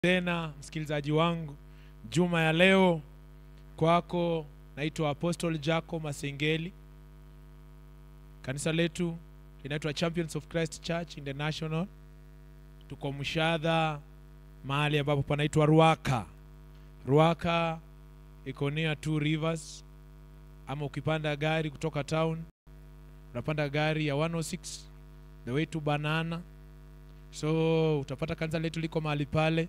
tena msikilizaji wangu juma ya leo kwako naitwa apostle jaco masengeli kanisa letu linaitwa champions of christ church international tuko mshadha mahali ambapo panaitwa ruaka ruaka iko near two rivers ama ukipanda gari kutoka town unapanda gari ya 106 the way to banana so utapata kanisa letu liko mahali pale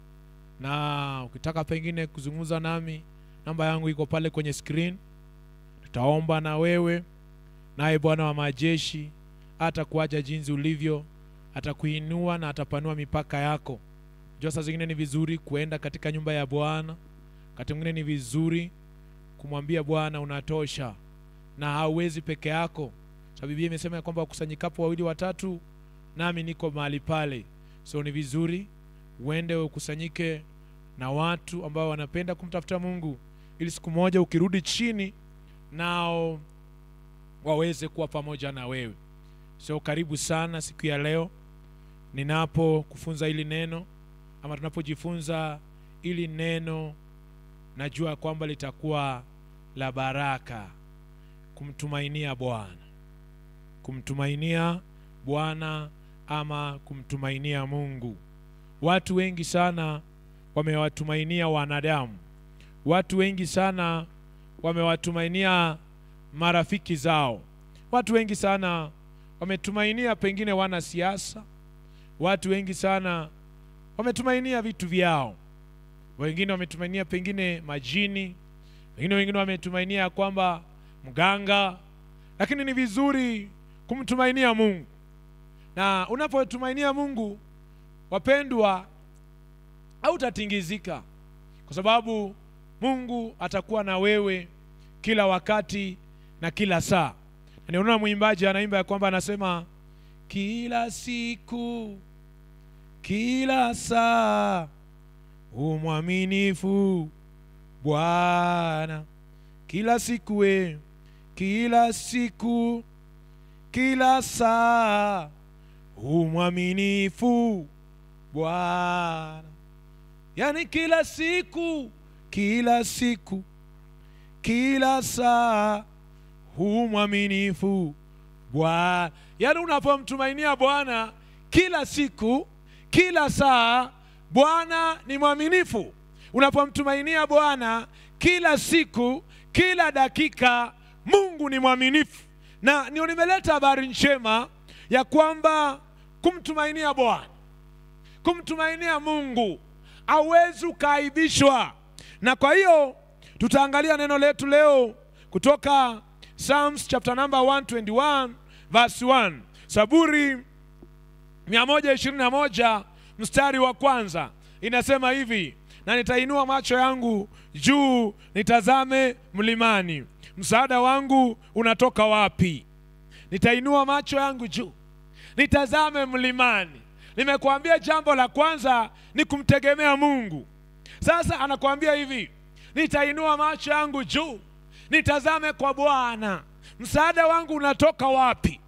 na ukitaka pengine kuzungumza nami namba yangu iko pale kwenye screen tutaomba na wewe naye bwana wa majeshi atakuacha jinsi ulivyo atakuinua na atapanua mipaka yako jua saa zingine ni vizuri kuenda katika nyumba ya bwana wakati mwingine ni vizuri kumwambia bwana unatosha na hauwezi peke yako so biblia imesema ya kwamba wakusanyikapo wawili watatu nami niko mahali pale so ni vizuri uende ukusanyike na watu ambao wanapenda kumtafuta mungu ili siku moja ukirudi chini nao waweze kuwa pamoja na wewe so karibu sana siku ya leo ninapo kufunza hili neno ama tunapojifunza ili neno najua kwamba litakuwa la baraka kumtumainia bwana kumtumainia bwana ama kumtumainia mungu watu wengi sana wamewatumainia wanadamu watu wengi sana wamewatumainia marafiki zao watu wengi sana wametumainia pengine wanasiasa watu wengi sana wametumainia vitu vyao wengine wametumainia pengine majini wengine wengine wametumainia kwamba mganga lakini ni vizuri kumtumainia mungu na unapotumainia mungu wapendwa hautatingizika kwa sababu mungu atakuwa na wewe kila wakati na kila saa na niona mwimbaji anaimba ya kwamba anasema kila siku kila saa umwaminifu bwana kila siku we kila siku kila saa umwaminifu bwana yani kila siku kila siku kila saa hu mwaminifu bwana yani unapomtumainia bwana kila siku kila saa bwana ni mwaminifu unapomtumainia bwana kila siku kila dakika mungu ni mwaminifu na ndio nimeleta habari njema ya kwamba kumtumainia bwana kumtumainia mungu awezi ukaaibishwa na kwa hiyo tutaangalia neno letu leo kutoka psalms chapter number 121 verse 1 saburi 121 mstari wa kwanza inasema hivi na nitainua macho yangu juu nitazame mlimani msaada wangu unatoka wapi nitainua macho yangu juu nitazame mlimani nimekuambia jambo la kwanza ni kumtegemea mungu sasa anakuambia hivi nitainua macho yangu juu nitazame kwa bwana msaada wangu unatoka wapi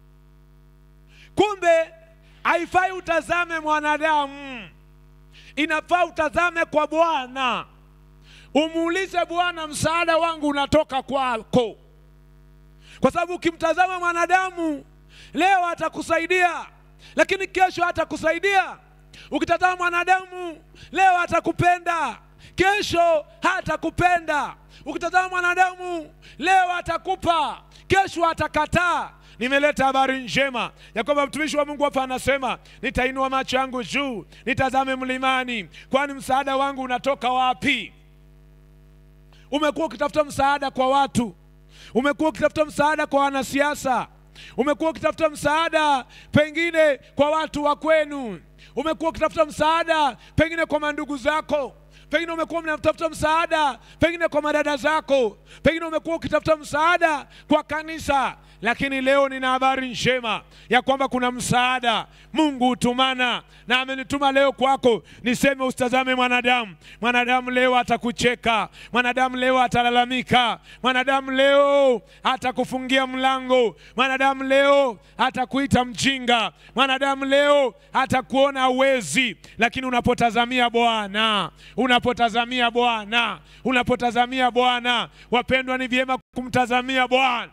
kumbe haifai utazame mwanadamu inafaa utazame kwa bwana umuulize bwana msaada wangu unatoka kwako kwa sababu ukimtazama mwanadamu leo atakusaidia lakini kesho hatakusaidia ukitazama mwanadamu leo atakupenda kesho hatakupenda ukitazama mwanadamu leo atakupa kesho atakataa nimeleta habari njema ya kwamba mtumishi wa mungu hapa anasema nitainua macho yangu juu nitazame mlimani kwani msaada wangu unatoka wapi umekuwa ukitafuta msaada kwa watu umekuwa ukitafuta msaada kwa wanasiasa umekuwa ukitafuta msaada pengine kwa watu wa kwenu umekuwa ukitafuta msaada pengine kwa mandugu zako pengine umekuwa unatafuta msaada pengine kwa madada zako pengine umekuwa ukitafuta msaada kwa kanisa lakini leo nina habari njema ya kwamba kuna msaada Mungu hutumana, na amenituma leo kwako niseme usitazame mwanadamu. Mwanadamu leo atakucheka, mwanadamu leo atalalamika, mwanadamu leo atakufungia mlango, mwanadamu leo atakuita mjinga, mwanadamu leo atakuona uwezi, lakini unapotazamia Bwana, unapotazamia Bwana, unapotazamia Bwana, wapendwa, ni vyema kumtazamia Bwana.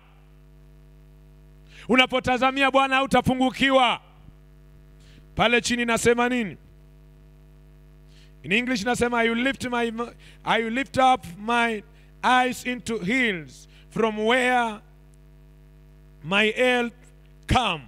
Unapotazamia Bwana hautapungukiwa. Pale chini nasema nini? In English nasema I will lift my I will lift up my eyes into hills from where my help come.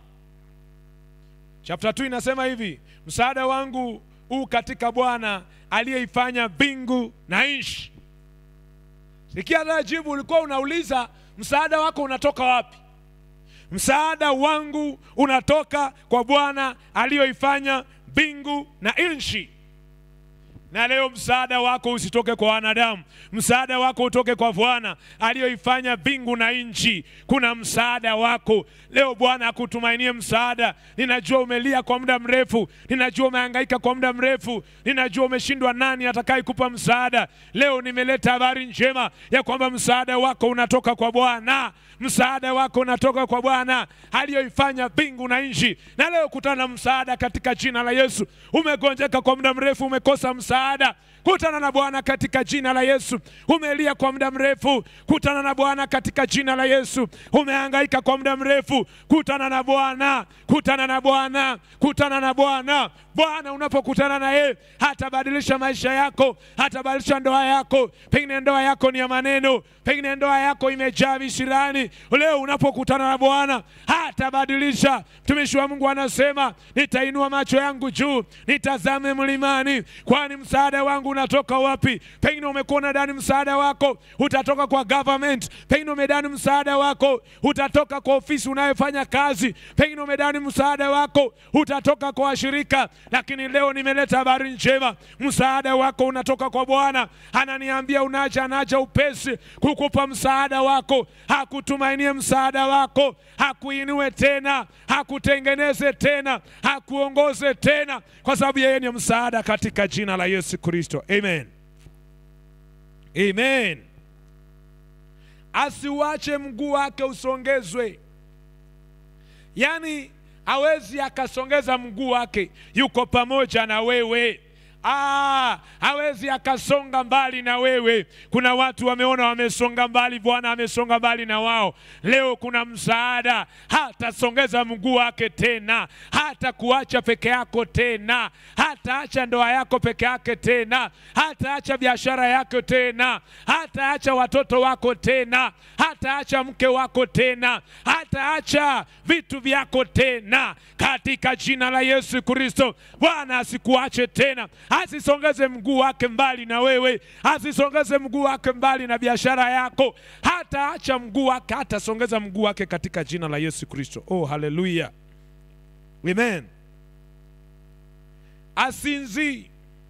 Chapter 2 inasema hivi, msaada wangu huu katika Bwana aliyeifanya mbingu na nchi. Sikia rajibu, ulikuwa unauliza msaada wako unatoka wapi? Msaada wangu unatoka kwa Bwana aliyoifanya mbingu na nchi. Na leo msaada wako usitoke kwa wanadamu, msaada wako utoke kwa Bwana aliyoifanya mbingu na nchi. Kuna msaada wako leo. Bwana akutumainie msaada. Ninajua umelia kwa muda mrefu, ninajua umehangaika kwa muda mrefu, ninajua umeshindwa nani atakayekupa msaada. Leo nimeleta habari njema ya kwamba msaada wako unatoka kwa Bwana, msaada wako unatoka kwa Bwana aliyoifanya mbingu na nchi. Na leo kutana na msaada katika jina la Yesu. Umegonjeka kwa muda mrefu, umekosa msaada kutana na Bwana katika jina la Yesu. Umelia kwa muda mrefu, kutana na Bwana katika jina la Yesu. Umehangaika kwa muda mrefu, kutana na Bwana, kutana na Bwana, kutana na Bwana. Bwana unapokutana na yeye hatabadilisha maisha yako, hatabadilisha ndoa yako. Pengine ndoa yako ni ya maneno, pengine ndoa yako imejaa visirani. Leo unapokutana na Bwana hatabadilisha. Mtumishi wa Mungu anasema, nitainua macho yangu juu, nitazame mlimani, kwani msaada wangu unatoka wapi? Pengine umekuwa unadhani msaada wako utatoka kwa government, pengine umedhani msaada wako utatoka kwa ofisi unayofanya kazi, pengine umedhani msaada wako utatoka kwa washirika, lakini leo nimeleta habari njema. Msaada wako unatoka kwa Bwana. Ananiambia unaja, anaja upesi kukupa msaada wako, hakutumainie msaada wako, hakuinue tena, hakutengeneze tena, hakuongoze tena, kwa sababu yeye ni msaada katika jina la Yesu Kristo. Amen. Amen. Asiuache mguu wake usongezwe, yaani hawezi akasongeza mguu wake, yuko pamoja na wewe. Ah, hawezi akasonga mbali na wewe. Kuna watu wameona wamesonga mbali, Bwana amesonga mbali na wao. Leo kuna msaada, hatasongeza mguu wake tena, hata kuacha peke yako tena, hataacha ndoa yako peke yake tena, hataacha biashara yako tena, hataacha watoto wako tena, hataacha mke wako tena, hataacha vitu vyako tena, katika jina la Yesu Kristo. Bwana asikuache tena asisongeze mguu wake mbali na wewe, asisongeze mguu wake mbali na biashara yako, hata acha mguu wake, hatasongeza mguu wake katika jina la Yesu Kristo. Oh, haleluya, amen. Asinzi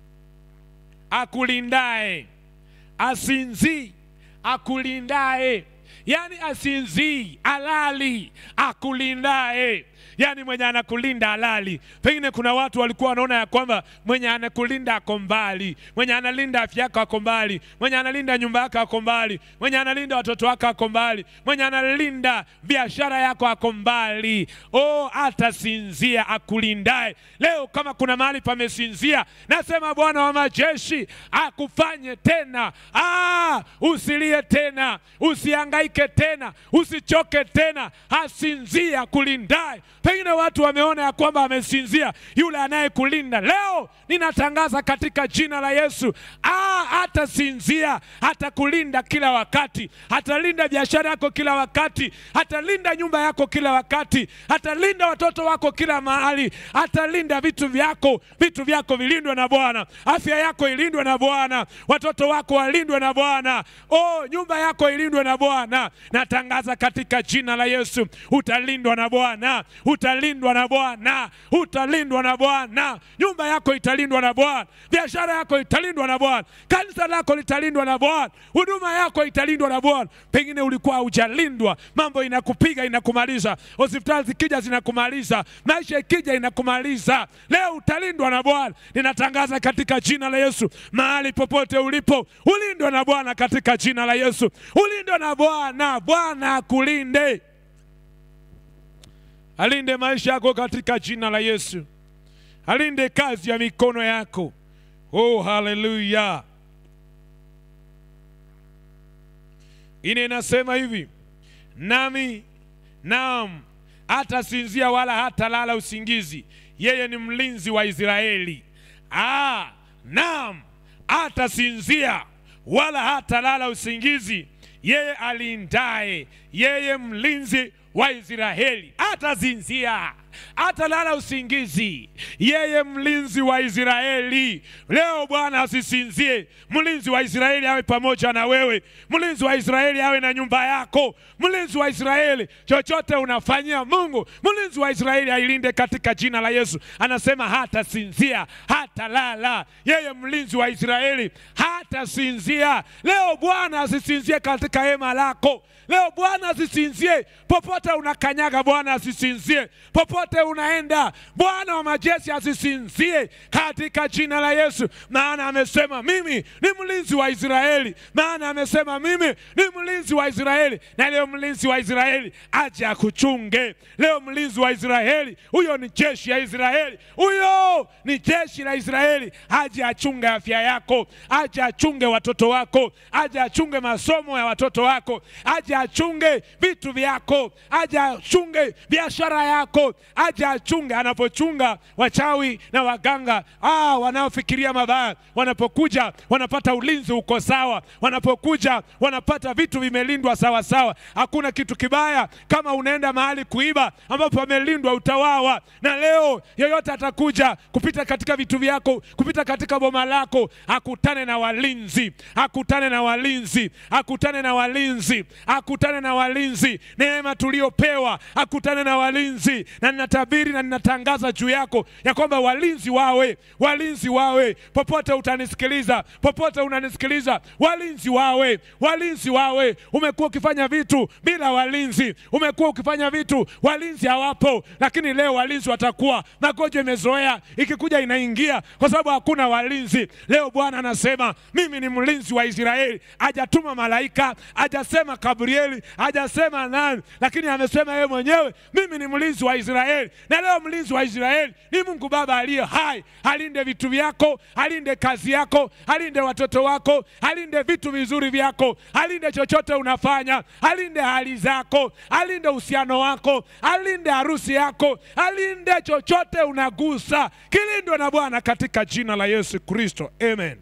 akulindae, asinzi akulindae, yani asinzi alali akulindae yaani mwenye anakulinda halali. Pengine kuna watu walikuwa wanaona ya kwamba mwenye anakulinda ako mbali, mwenye analinda afya yako ako mbali, mwenye analinda nyumba yako ako mbali, mwenye analinda watoto wako ako mbali, mwenye analinda biashara yako ako mbali. Oh, atasinzia akulindae. Leo kama kuna mahali pamesinzia, nasema Bwana wa majeshi akufanye tena. Ah, usilie tena, usihangaike tena, usichoke tena, asinzia akulindae. Pengine watu wameona ya kwamba amesinzia yule anayekulinda. Leo ninatangaza katika jina la Yesu, ah, hatasinzia, atakulinda kila wakati, atalinda biashara yako kila wakati, atalinda nyumba yako kila wakati, atalinda watoto wako kila mahali, atalinda vitu vyako. Vitu vyako vilindwe na Bwana, afya yako ilindwe na Bwana, watoto wako walindwe na Bwana, oh, nyumba yako ilindwe na Bwana. Natangaza katika jina la Yesu, utalindwa na Bwana utalindwa na Bwana, utalindwa na Bwana. Nyumba yako italindwa na Bwana, biashara yako italindwa na Bwana, kanisa lako litalindwa na Bwana, huduma yako italindwa na Bwana. Pengine ulikuwa hujalindwa, mambo inakupiga inakumaliza, hospitali zikija zinakumaliza, maisha ikija inakumaliza. Leo utalindwa na Bwana. Ninatangaza katika jina la Yesu, mahali popote ulipo, ulindwe na Bwana katika jina la Yesu, ulindwe na Bwana. Bwana akulinde, alinde maisha yako katika jina la Yesu, alinde kazi ya mikono yako. Oh, haleluya! Ine inasema hivi, nami naam, hatasinzia wala hatalala usingizi, yeye ni mlinzi wa Israeli. Ah, naam, hatasinzia wala hatalala usingizi, yeye alindaye, yeye mlinzi wa Israeli. Hatazinzia atalala usingizi, yeye mlinzi wa Israeli. Leo Bwana asisinzie, mlinzi wa Israeli awe pamoja na wewe, mlinzi wa Israeli awe na nyumba yako, mlinzi wa Israeli chochote unafanyia Mungu, mlinzi wa Israeli ailinde katika jina la Yesu. Anasema hatasinzia, hatalala, yeye mlinzi wa Israeli hatasinzia. Leo Bwana asisinzie katika hema lako. Leo Bwana asisinzie popote unakanyaga, Bwana asisinzie popote unaenda, Bwana wa majeshi asisinzie katika jina la Yesu, maana amesema mimi ni mlinzi wa Israeli, maana amesema mimi ni mlinzi wa Israeli. Na leo mlinzi wa Israeli aje akuchunge. Leo mlinzi wa Israeli huyo ni jeshi ya Israeli, huyo ni jeshi la Israeli, aje achunge afya yako, aje achunge watoto wako, aje achunge masomo ya watoto wako, aje achunge vitu vyako, aje achunge biashara yako, aje achunge. Anapochunga wachawi na waganga ah, wanaofikiria mabaya, wanapokuja wanapata ulinzi uko sawa, wanapokuja wanapata vitu vimelindwa sawa sawa. Hakuna kitu kibaya kama unaenda mahali kuiba ambapo pamelindwa, utawawa. Na leo yoyote atakuja kupita katika vitu vyako, kupita katika boma lako, akutane na walinzi, akutane na walinzi, akutane na walinzi, akutane na walinzi. Neema tuliopewa, akutane na walinzi, na ninatabiri na ninatangaza juu yako ya kwamba walinzi wawe, walinzi wawe popote utanisikiliza, popote unanisikiliza, walinzi wawe, walinzi wawe. Umekuwa ukifanya vitu bila walinzi, umekuwa ukifanya vitu walinzi hawapo, lakini leo walinzi watakuwa. Magonjwa imezoea, ikikuja inaingia kwa sababu hakuna walinzi. Leo Bwana anasema mimi ni mlinzi wa Israeli. Hajatuma malaika, hajasema Gabrieli, hajasema nani, lakini amesema yeye mwenyewe, mimi ni mlinzi wa Israeli. Na leo mlinzi wa Israeli ni Mungu Baba aliye hai. Alinde vitu vyako, alinde kazi yako, alinde watoto wako, alinde vitu vizuri vyako, alinde chochote unafanya, alinde hali zako, alinde uhusiano wako, alinde harusi yako, alinde chochote unagusa, kilindwe na Bwana katika jina la Yesu Kristo, amen.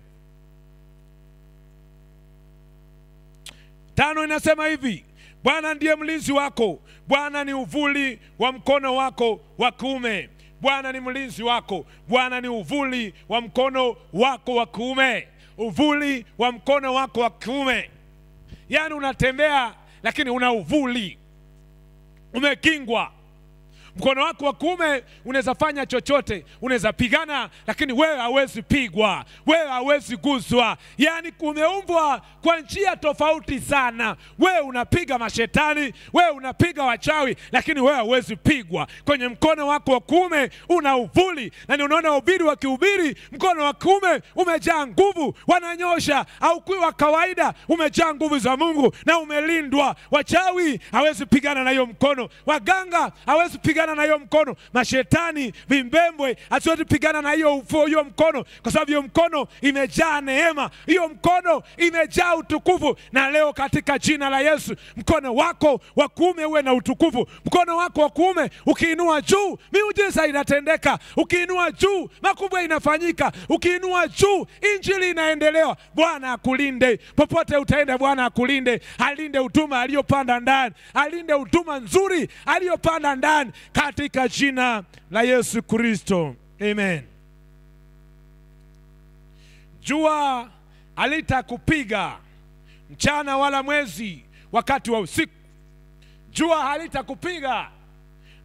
Tano inasema hivi, Bwana ndiye mlinzi wako, Bwana ni uvuli wa mkono wako wa kuume. Bwana ni mlinzi wako, Bwana ni uvuli wa mkono wako wa kuume, uvuli wa mkono wako wa kuume. Yaani unatembea lakini una uvuli, umekingwa mkono wako wa kuume unaweza fanya chochote, unaweza pigana, lakini wewe hawezi pigwa, wewe hawezi guswa. Yaani kumeumbwa kwa njia tofauti sana. Wewe unapiga mashetani, wewe unapiga wachawi, lakini wewe hawezi pigwa. Kwenye mkono wako wa kuume una uvuli, na ni unaona ubiri wakihubiri, mkono wa kuume umejaa nguvu, wananyosha au kui wa kawaida, umejaa nguvu za Mungu na umelindwa. Wachawi hawezi pigana na hiyo mkono, waganga hawezi pigana na hiyo mkono, mashetani vimbembwe asiwezi pigana na hiyo ufuo, hiyo mkono, kwa sababu hiyo mkono imejaa neema, hiyo mkono imejaa utukufu. Na leo katika jina la Yesu, mkono wako wa kuume uwe na utukufu. Mkono wako wa kuume ukiinua juu, miujiza inatendeka. Ukiinua juu, makubwa inafanyika. Ukiinua juu, injili inaendelewa. Bwana akulinde popote utaenda, Bwana akulinde, alinde huduma aliyopanda ndani, alinde huduma nzuri aliyopanda ndani katika jina la Yesu Kristo, amen. Jua halitakupiga mchana wala mwezi wakati wa usiku. Jua halitakupiga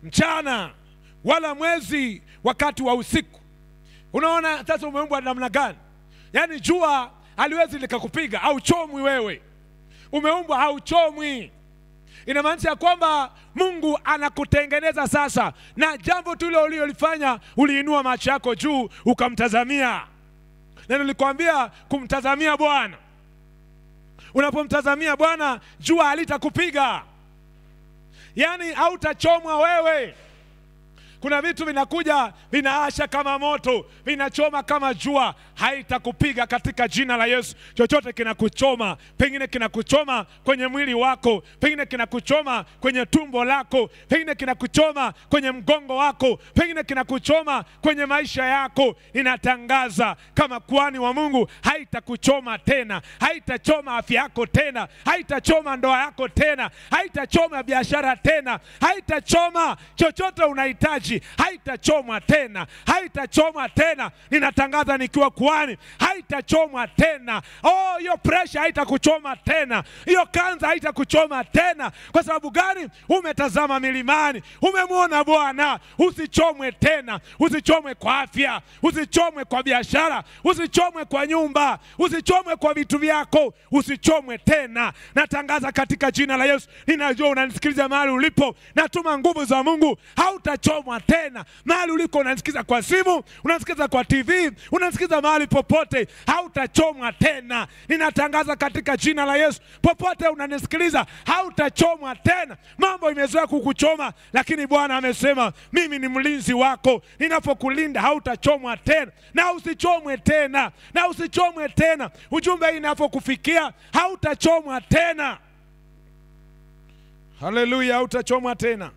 mchana wala mwezi wakati wa usiku unaona sasa umeumbwa namna gani yaani jua haliwezi likakupiga hauchomwi wewe umeumbwa hauchomwi inamaanisha ya kwamba mungu anakutengeneza sasa na jambo tu ile ulilolifanya uliinua macho yako juu ukamtazamia na nilikwambia kumtazamia bwana unapomtazamia bwana jua halitakupiga yaani hautachomwa wewe kuna vitu vinakuja vinaasha kama moto vinachoma kama jua haitakupiga katika jina la yesu chochote kinakuchoma pengine kinakuchoma kwenye mwili wako pengine kinakuchoma kwenye tumbo lako pengine kinakuchoma kwenye mgongo wako pengine kinakuchoma kwenye maisha yako ninatangaza kama kuhani wa mungu haitakuchoma tena haitachoma afya yako tena haitachoma ndoa yako tena haitachoma biashara tena haitachoma chochote unahitaji haitachomwa tena haitachomwa tena ninatangaza nikiwa kuhani haitachomwa tena oh hiyo presha haitakuchoma tena hiyo kanza haitakuchoma tena kwa sababu gani umetazama milimani umemwona bwana usichomwe tena usichomwe kwa afya usichomwe kwa biashara usichomwe kwa nyumba usichomwe kwa vitu vyako usichomwe tena natangaza katika jina la yesu ninajua unanisikiliza mahali ulipo natuma nguvu za mungu hautachomwa tena mahali uliko unanisikiza kwa simu unanisikiza kwa tv unanisikiza mahali popote hautachomwa tena ninatangaza katika jina la yesu popote unanisikiliza hautachomwa tena mambo imezoea kukuchoma lakini bwana amesema mimi ni mlinzi wako ninapokulinda hautachomwa tena na usichomwe tena na usichomwe tena ujumbe hii inapokufikia hautachomwa tena haleluya hautachomwa tena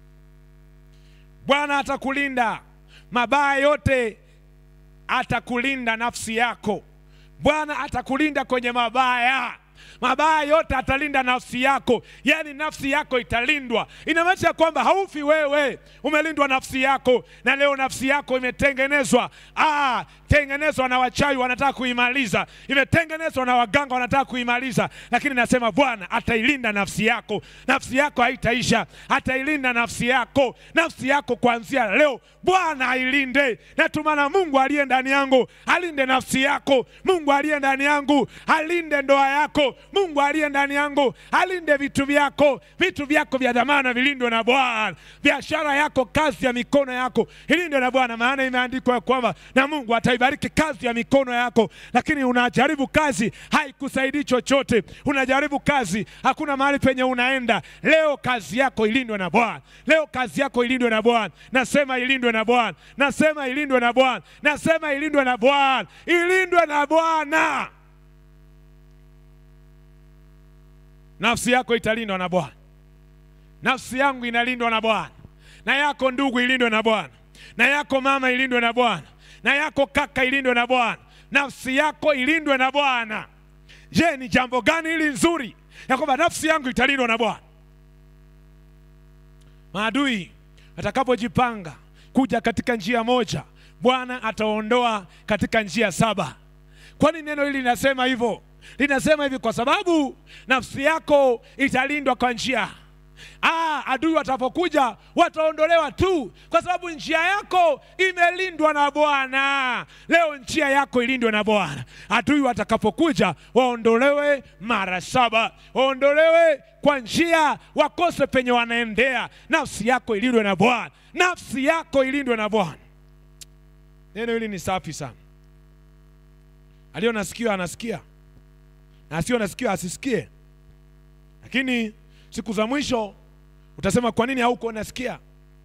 bwana atakulinda mabaya yote atakulinda nafsi yako bwana atakulinda kwenye mabaya mabaya yote atalinda nafsi yako yaani nafsi yako italindwa inamaanisha kwamba haufi wewe umelindwa nafsi yako na leo nafsi yako imetengenezwa ah, tengenezwa na wachawi wanataka kuimaliza imetengenezwa na waganga wanataka kuimaliza lakini nasema bwana atailinda nafsi yako nafsi yako haitaisha atailinda nafsi yako nafsi yako kuanzia leo bwana ailinde natumana mungu aliye ndani yangu alinde nafsi yako mungu aliye ndani yangu alinde ndoa yako mungu aliye ndani yangu alinde vitu vyako vitu vyako vya dhamana vilindwe na bwana biashara yako kazi ya mikono yako ilindwe na bwana maana imeandikwa ya kwamba na mungu ataibariki kazi ya mikono yako lakini unajaribu kazi haikusaidii chochote unajaribu kazi hakuna mahali penye unaenda leo kazi yako ilindwe na bwana leo kazi yako ilindwe na bwana nasema ilindwe na bwana nasema ilindwe na bwana nasema ilindwe na bwana ilindwe na bwana nafsi yako italindwa na bwana nafsi yangu inalindwa na bwana na yako ndugu ilindwe na bwana na yako mama ilindwe na bwana na yako kaka ilindwe na bwana nafsi yako ilindwe na bwana je ni jambo gani hili nzuri ya kwamba nafsi yangu italindwa na bwana maadui atakapojipanga kuja katika njia moja bwana ataondoa katika njia saba kwani neno hili linasema hivyo linasema hivi kwa sababu nafsi yako italindwa kwa njia Ah, adui watapokuja wataondolewa tu, kwa sababu njia yako imelindwa na Bwana. Leo njia yako ilindwe na Bwana. Adui watakapokuja waondolewe mara saba, waondolewe kwa njia, wakose penye wanaendea. Nafsi yako ilindwe na Bwana, nafsi yako ilindwe na Bwana. Neno hili ni safi sana. Aliyo na sikio anasikia, na asio na sikio asisikie, lakini siku za mwisho utasema kwa nini hauko unasikia?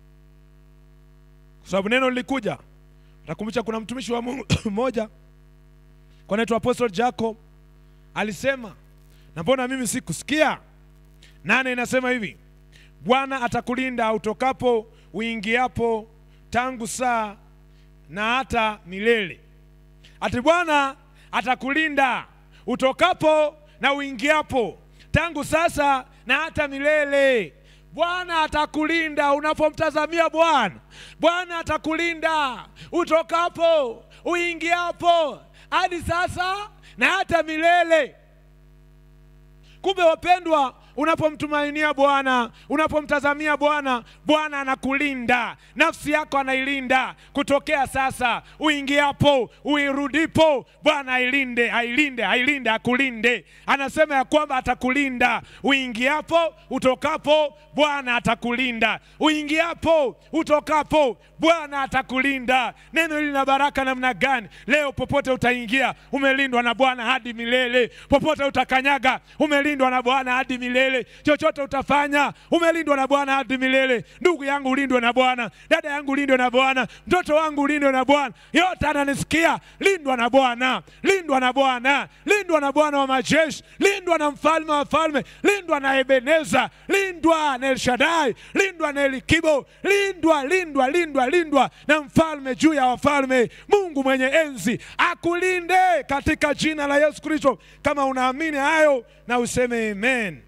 Kwa sababu neno lilikuja. Utakumbusha kuna mtumishi wa Mungu mmoja kwa anaitwa Apostle Jacob alisema, na mbona mimi sikusikia? Nane inasema hivi, Bwana atakulinda utokapo uingiapo, tangu saa na hata milele. Ati Bwana atakulinda utokapo na uingiapo, tangu sasa na hata milele. Bwana atakulinda unapomtazamia Bwana. Bwana atakulinda utokapo uingiapo, hadi sasa na hata milele. Kumbe wapendwa, unapomtumainia Bwana, unapomtazamia Bwana, Bwana anakulinda, nafsi yako anailinda kutokea sasa, uingiapo, uirudipo, Bwana ailinde, ailinde, ailinde, akulinde. Anasema ya kwamba atakulinda uingiapo, utokapo, Bwana atakulinda uingiapo, utokapo, Bwana atakulinda. Neno hili lina baraka namna gani? Leo popote utaingia, umelindwa na Bwana hadi milele. Popote utakanyaga, umelindwa na Bwana hadi milele. Chochote utafanya, umelindwa na Bwana hadi milele. Ndugu yangu, ulindwe na Bwana. Dada yangu, ulindwe na Bwana. Mtoto wangu, ulindwe na Bwana. Yote ananisikia, lindwa na Bwana, lindwa na Bwana, lindwa na Bwana wa majeshi, lindwa na mfalme wa falme, lindwa na Ebeneza, lindwa na Elshadai, lindwa na Elikibo, lindwa, lindwa, lindwa, lindwa na mfalme juu ya wafalme. Mungu mwenye enzi akulinde katika jina la Yesu Kristo. Kama unaamini hayo na useme amen.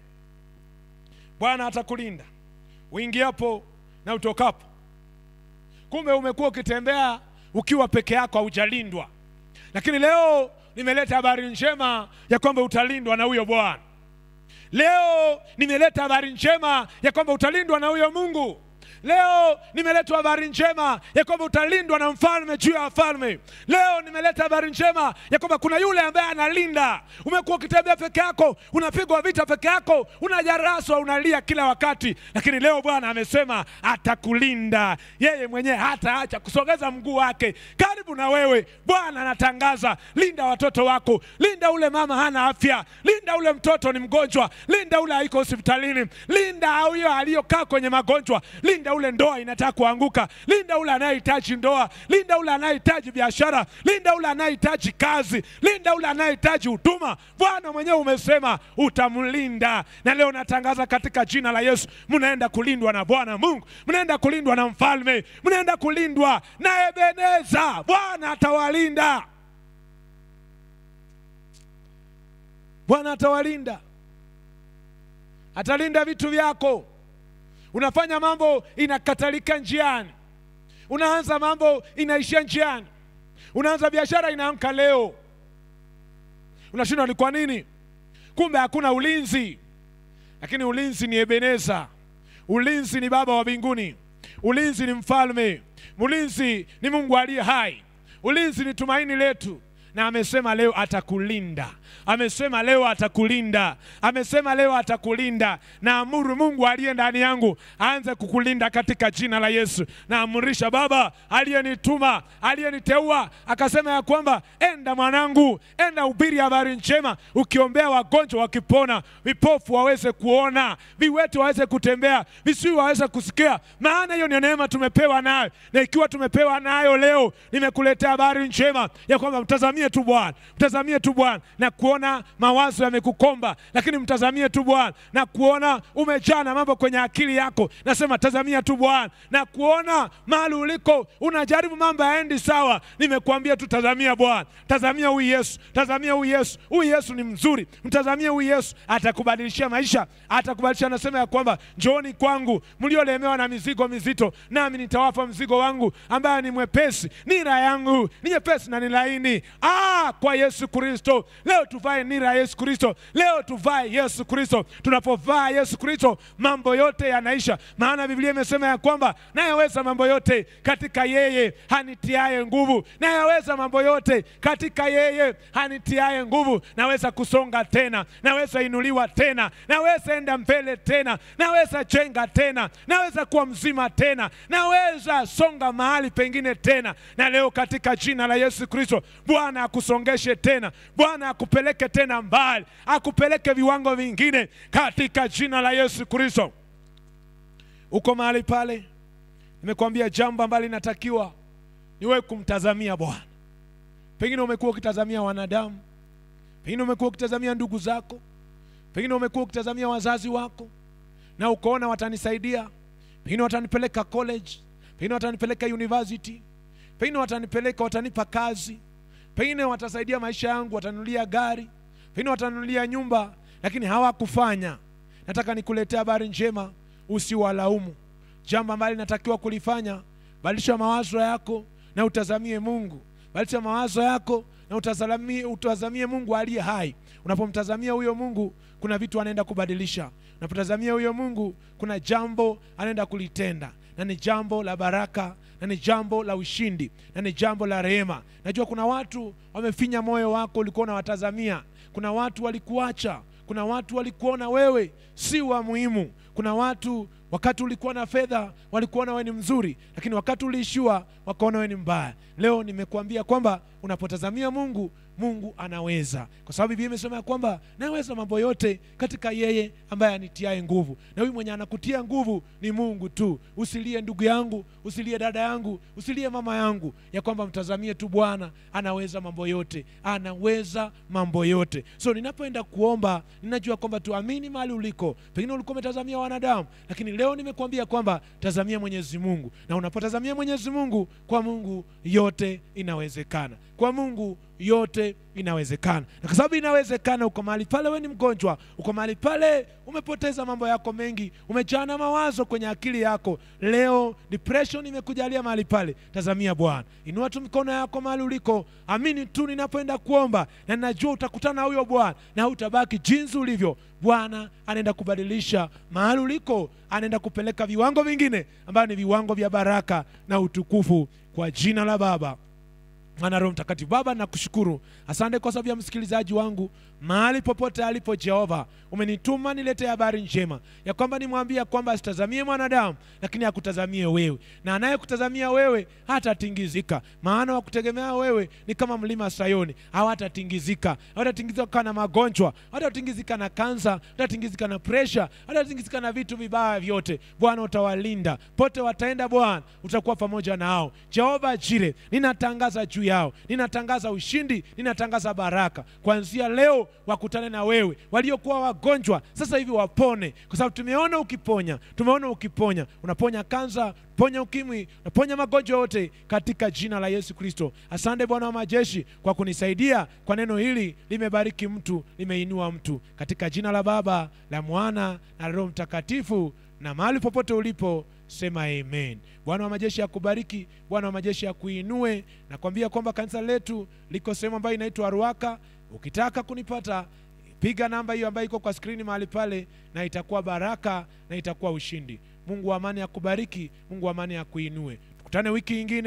Bwana atakulinda uingiapo na utokapo. Kumbe umekuwa ukitembea ukiwa peke yako, haujalindwa, lakini leo nimeleta habari njema ya kwamba utalindwa na huyo Bwana. Leo nimeleta habari njema ya kwamba utalindwa na huyo Mungu. Leo nimeleta habari njema ya kwamba utalindwa na mfalme juu ya wafalme. Leo nimeleta habari njema ya kwamba kuna yule ambaye analinda. Umekuwa ukitembea peke yako, unapigwa vita peke yako, unajaraswa, unalia kila wakati, lakini leo Bwana amesema atakulinda. Yeye mwenyewe hataacha kusogeza mguu wake karibu na wewe. Bwana anatangaza, linda watoto wako, linda ule mama hana afya, linda ule mtoto ni mgonjwa, linda ule haiko hospitalini, linda huyo aliyokaa kwenye magonjwa, linda ule ndoa inataka kuanguka, linda ule anayehitaji ndoa, linda ule anayehitaji biashara, linda ule anayehitaji kazi, linda ule anayehitaji huduma. Bwana mwenyewe umesema utamlinda, na leo natangaza katika jina la Yesu, mnaenda kulindwa na Bwana Mungu, mnaenda kulindwa na mfalme, mnaenda kulindwa na Ebeneza. Bwana atawalinda, Bwana atawalinda, atalinda vitu vyako. Unafanya mambo inakatalika njiani, unaanza mambo inaishia njiani, unaanza biashara inaamka leo, unashindwa ni kwa nini? Kumbe hakuna ulinzi. Lakini ulinzi ni Ebeneza, ulinzi ni Baba wa mbinguni, ulinzi ni mfalme, ulinzi ni Mungu aliye hai, ulinzi ni tumaini letu, na amesema leo atakulinda amesema leo atakulinda, amesema leo atakulinda. Na amuru Mungu aliye ndani yangu aanze kukulinda katika jina la Yesu. Na amurisha Baba aliyenituma aliyeniteua, akasema ya kwamba enda mwanangu, enda ubiri habari njema, ukiombea wagonjwa wakipona, vipofu waweze kuona, viwete waweze kutembea, visiwi waweze kusikia, maana hiyo ni neema tumepewa nayo. Na ikiwa tumepewa nayo leo, nimekuletea habari njema ya kwamba mtazamie tu Bwana, mtazamie tu Bwana na kuona mawazo yamekukomba, lakini mtazamie tu Bwana na kuona umejaa na mambo kwenye akili yako. Nasema tazamia tu Bwana na kuona mahali uliko unajaribu mambo yaendi sawa. Nimekuambia tu tazamia Bwana, tazamia huyu Yesu, tazamia huyu Yesu. Huyu Yesu ni mzuri, mtazamie huyu Yesu, atakubadilishia maisha, atakubadilisha. Anasema ya kwamba njooni kwangu mliolemewa na mizigo mizito, nami nitawapa mzigo wangu ambaye ni mwepesi. Nira yangu ni nyepesi na ni laini. Ah, kwa Yesu Kristo leo tuvae nira ya Yesu Kristo, leo tuvae Yesu Kristo. Tunapovaa Yesu Kristo, mambo yote yanaisha, maana Biblia imesema ya kwamba nayaweza mambo yote katika yeye hanitiaye nguvu, nayaweza mambo yote katika yeye hanitiaye nguvu. Naweza kusonga tena, naweza inuliwa tena, naweza enda mbele tena, naweza jenga tena, naweza kuwa mzima tena, naweza songa mahali pengine tena. Na leo katika jina la Yesu Kristo, Bwana akusongeshe tena, Bwana akupeleke tena mbali, akupeleke viwango vingine katika jina la Yesu Kristo. Uko mahali pale, nimekuambia jambo ambalo linatakiwa ni wewe kumtazamia Bwana. Pengine umekuwa ukitazamia wanadamu, pengine umekuwa ukitazamia ndugu zako, pengine umekuwa ukitazamia wazazi wako na ukaona watanisaidia, pengine watanipeleka college, pengine watanipeleka university, pengine watanipeleka, watanipa kazi, pengine watasaidia maisha yangu, watanunulia gari, pengine watanunulia nyumba, lakini hawakufanya. Nataka nikuletea habari njema, usiwalaumu. Jambo ambalo linatakiwa kulifanya, badilisha mawazo yako na utazamie Mungu. Badilisha mawazo yako na utazamie, utazamie mungu aliye hai unapomtazamia huyo mungu kuna vitu anaenda kubadilisha unapotazamia huyo mungu kuna jambo anaenda kulitenda na ni jambo la baraka na ni jambo la ushindi na ni jambo la rehema najua kuna watu wamefinya moyo wako ulikuwa unawatazamia kuna watu walikuacha kuna watu walikuona wewe si wa muhimu kuna watu wakati ulikuwa na fedha walikuona wewe ni mzuri lakini wakati uliishiwa wakaona wewe ni mbaya leo nimekuambia kwamba unapotazamia mungu mungu anaweza kwa sababu biblia imesema ya kwamba naweza mambo yote katika yeye ambaye anitiae nguvu na huyu mwenye anakutia nguvu ni mungu tu usilie ndugu yangu usilie dada yangu usilie mama yangu ya kwamba mtazamie tu bwana anaweza mambo yote anaweza mambo yote so ninapoenda kuomba ninajua kwamba tuamini mahali uliko pengine ulikuwa umetazamia wanadamu lakini leo nimekuambia kwamba tazamia mwenyezi mungu na unapotazamia mwenyezi mungu kwa mungu yote inawezekana kwa mungu yote inawezekana na kwa sababu inawezekana uko mahali pale we ni mgonjwa uko mahali pale umepoteza mambo yako mengi umejaa na mawazo kwenye akili yako leo depression imekujalia mahali pale tazamia bwana inua tu mikono yako mahali uliko amini tu ninapoenda kuomba na ninajua utakutana na huyo bwana na utabaki jinsi ulivyo bwana anaenda kubadilisha mahali uliko anaenda kupeleka viwango vingine ambayo ni viwango vya baraka na utukufu kwa jina la baba mwana roho mtakatifu baba nakushukuru asante kwa sababu ya msikilizaji wangu mahali popote alipo jehova umenituma nilete habari njema ya kwamba nimwambia kwamba asitazamie mwanadamu lakini akutazamie wewe na anayekutazamia wewe hatatingizika maana wakutegemea wewe ni kama mlima sayoni hawatatingizika hawatatingizika na magonjwa hawatatingizika na kansa hawatatingizika na presha hawatatingizika na vitu vibaya vyote bwana utawalinda pote wataenda bwana utakuwa pamoja nao jehova jire ninatangaza juu yao ninatangaza ushindi ninatangaza baraka kuanzia leo wakutane na wewe waliokuwa wagonjwa sasa hivi wapone kwa sababu tumeona ukiponya tumeona ukiponya unaponya kansa ponya ukimwi unaponya magonjwa yote katika jina la yesu kristo asante bwana wa majeshi kwa kunisaidia kwa neno hili limebariki mtu limeinua mtu katika jina la baba la mwana na roho mtakatifu na mahali popote ulipo sema amen bwana wa majeshi akubariki bwana wa majeshi akuinue nakwambia kwamba kanisa letu liko sehemu ambayo inaitwa ruaka ukitaka kunipata piga namba hiyo ambayo iko kwa skrini mahali pale na itakuwa baraka na itakuwa ushindi mungu wa amani akubariki mungu wa amani akuinue tukutane wiki ingine